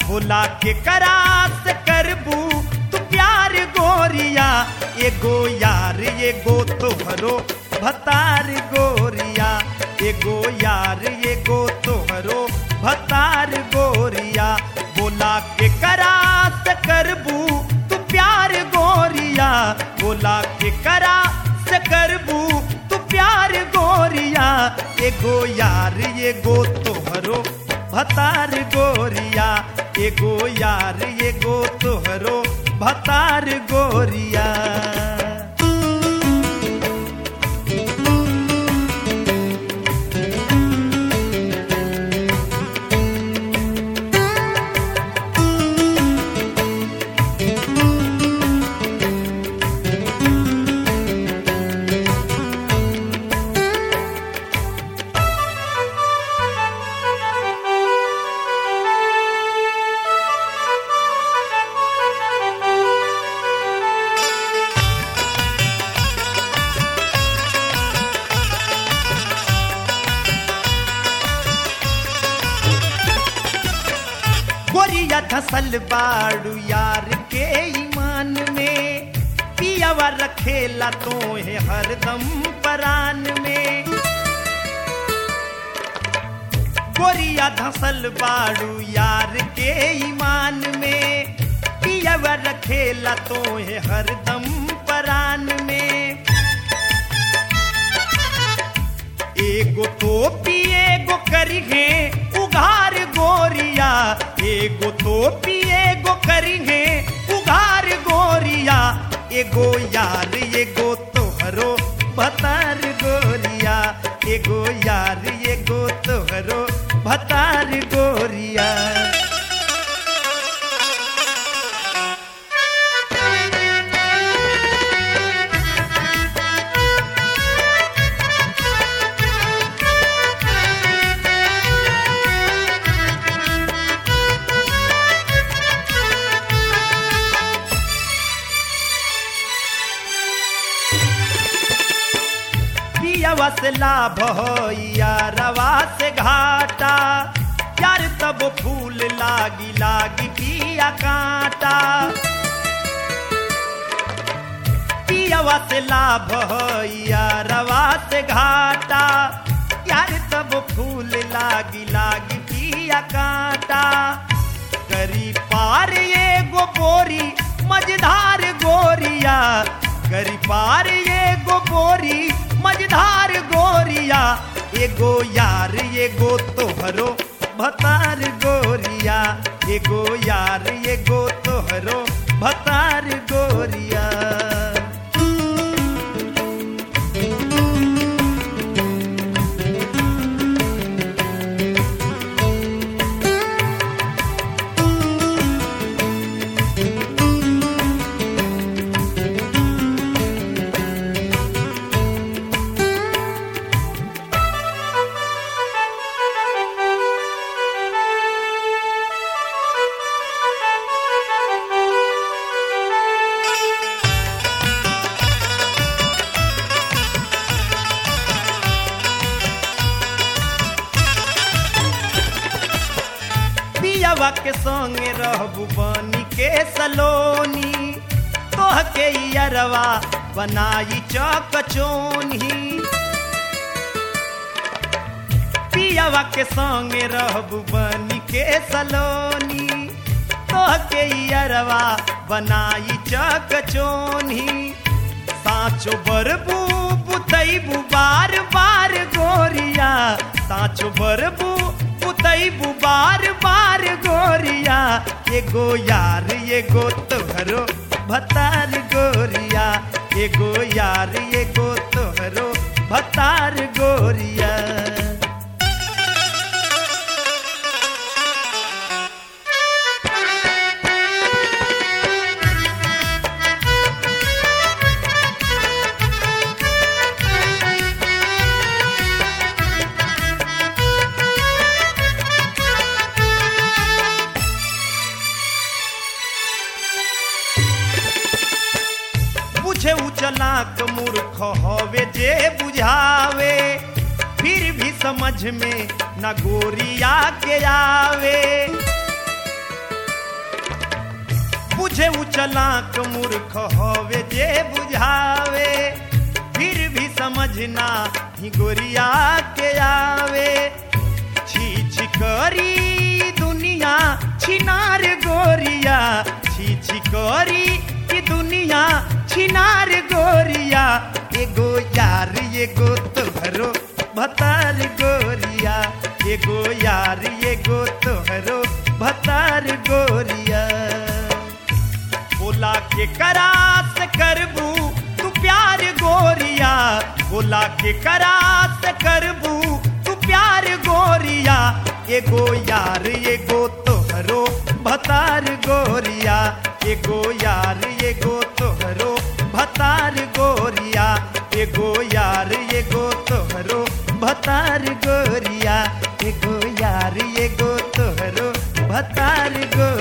बोला के करास करबू तू प्यार गोरिया एगो यार एगो तोहरो भतार गोरिया एगो यार एगो तोहरो भतार गोरिया बोला के करास करबू तू प्यार गोरिया बोला के करा से करबू तू प्यार गोरिया एगो यार एगो तोहरो भतार गोरिया एगो यार एगो तोहरो भतार गोरिया गोरिया धसल बाड़ू यार के ईमान में पियावा रखेला तो है हरदम परान में गोरिया धसल बाड़ू यार के ईमान में पियावा रखेला तो है हरदम परान में एगो टोपी एगो करिहे उघार गोरिया एगो टोपी एगो करिहे उघार गोरिया एगो यार एगो तोहरो भतार गोरिया एगो यार एगो तोहरो भतार गोरिया पियवा से लाभ होइया रवा से घाटा यार तब फूल लागी लागी पिया कांटा पियवा से लाभ होइया रवा से घाटा यार तब फूल लागी लागी पिया कांटा करी पार ये गो बोरी मझधार गोरिया करी पार ये गो बोरी मझधार गोरिया एगो यार एगो तोहरो भतार गोरिया एगो यार एगो तोहरो भतार गोरिया पियवा के संगे रहबू बनी के सलोनी तोह के अरवा बनाई चौक चोनी पियवा के संगे रहबू बनी के सलोनी तोह के अरवा बनाई चौक चोनी साचो बरबू बुतैबू बार बार गोरिया साचो बरबू पुतैबू बार बार गोरिया एगो यार एगो तोहरो भतार गोरिया एगो यार एगो तोहरो भतार गोरिया बुझे उचलाक मूर्ख हवे जे बुझावे फिर भी समझ में न गोरिया के आवे चलाक मूर्ख होवे जे बुझावे फिर भी समझना ही गोरिया के आवे छी छी करी दुनिया छिनार गोरिया छी छी करी की दुनिया छिनार गोरिया एगो यार एगो तोहरो भतार गोरिया एगो यार एगो तोहरो भतार गोरिया बोला के करास करबू तू प्यार गोरिया बोला के करास करबू तू प्यार गोरिया एगो यार एगो तोहरो भतार गोरिया एगो यार एगो तोहरो भतार गोरिया एगो यार एगो तोहरो भतार गोरिया एगो यार एगो तोहरो भतार गोरिया